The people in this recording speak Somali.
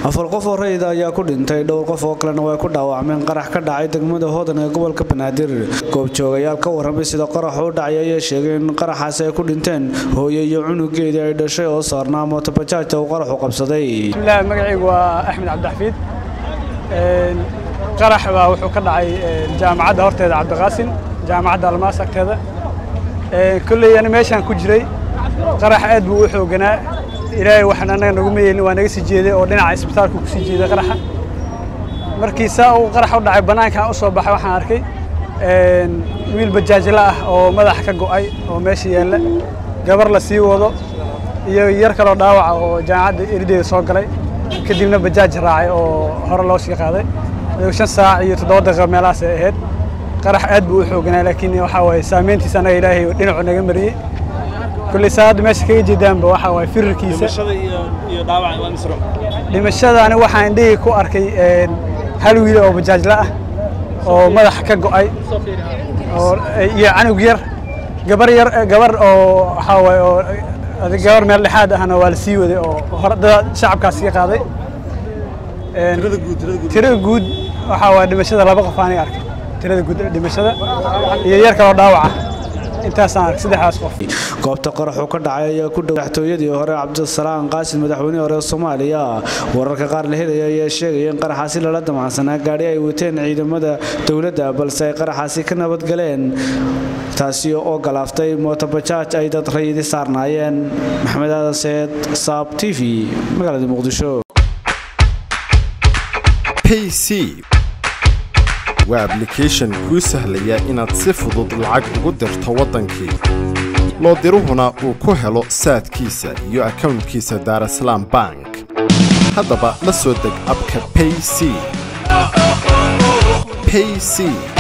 afar qof oo rayida ayaa ku dhintay dhowr qof oo kalena way ku dhaawacmeen qarax ka dhacay degmada hoodan ee gobolka banaadir goobjoogayaal ka warramay sida qarax u dhacay ayaa sheegay in qaraxaasi ay ku dhinteen hooye iyo cunugeedii ay dhashay oo saarnaa mootobajaajta uu qaraxu qabsaday bismillaah magacaygu waa axmed cabdixafiid qarax baa wuxuu ka dhacay jaamacadda horteeda cabdiqaasin jaamacadda almaas agteeda kolley ani meeshaan ku jiray qarax aad buu u xooganaa ilaahay waxaan annaga nagu meyeelin waa naga sii jeeday oo dhinaca isbitaalku ku sii jeeday qaraxa markii saa uu qarax u dhacay bannaankaan u soo baxay waxaan arkay wiil bajaajla ah oo madaxa ka go'ay oo meesha yaalla gabar la sii wado iyo yar kaloo dhaawaca oo jaamacadda erideeda soo galay kadibna bajaaj raacay oo hore loo sii qaaday shan saac iyo toddoba daqiiqo meelahaas ay ahayd qarax aad buu u xooganaa laakiin waxaa waaye saameyntiisa annaga ilaahay dhinacu naga mariyey kulley saa hadda meesha kaga jeedaanba waxaa waaye firirkiisa dhimashada ani waxaan indhihii ku arkay hal wiil oo bajaajla ah oo madaxa ka go'ay iyo canug yar gabar yar gabar oo waxaa waaye oo gabar meel dhexaad ahna waa la sii waday oo hore dad shacabkaas ka qaaday tirada guud waxaa waaye dhimashada laba qof aanay arkay tirada guud dhimashada iyo yar kaloo dhaawaca intaasaan arkay saddexdaas qof goobta qaraxu ka dhacay ayaa ku dhow madaxtooyadii hore cabdisalaam qaasim madaxweynihii hore soomaaliya wararka qaar la helaya ayaa sheegaya in qaraxaasi lala damacsanaa gaadhi ay wateen ciidamada dowladda balse ay qaraxaasi ka nabadgaleen taasi oo galaaftay mootobajaaj ay dad rayidi saarnaayeen maxamed aadan seed saab t v magaalada muqdisho pc waa ablication kuu sahlaya inaad si fudud lacag ugu dirto waddankii loo diruhuna uu ku helo saadkiisa iyo akownkiisa daarasalaam bank haddaba la soo deg abka payc payc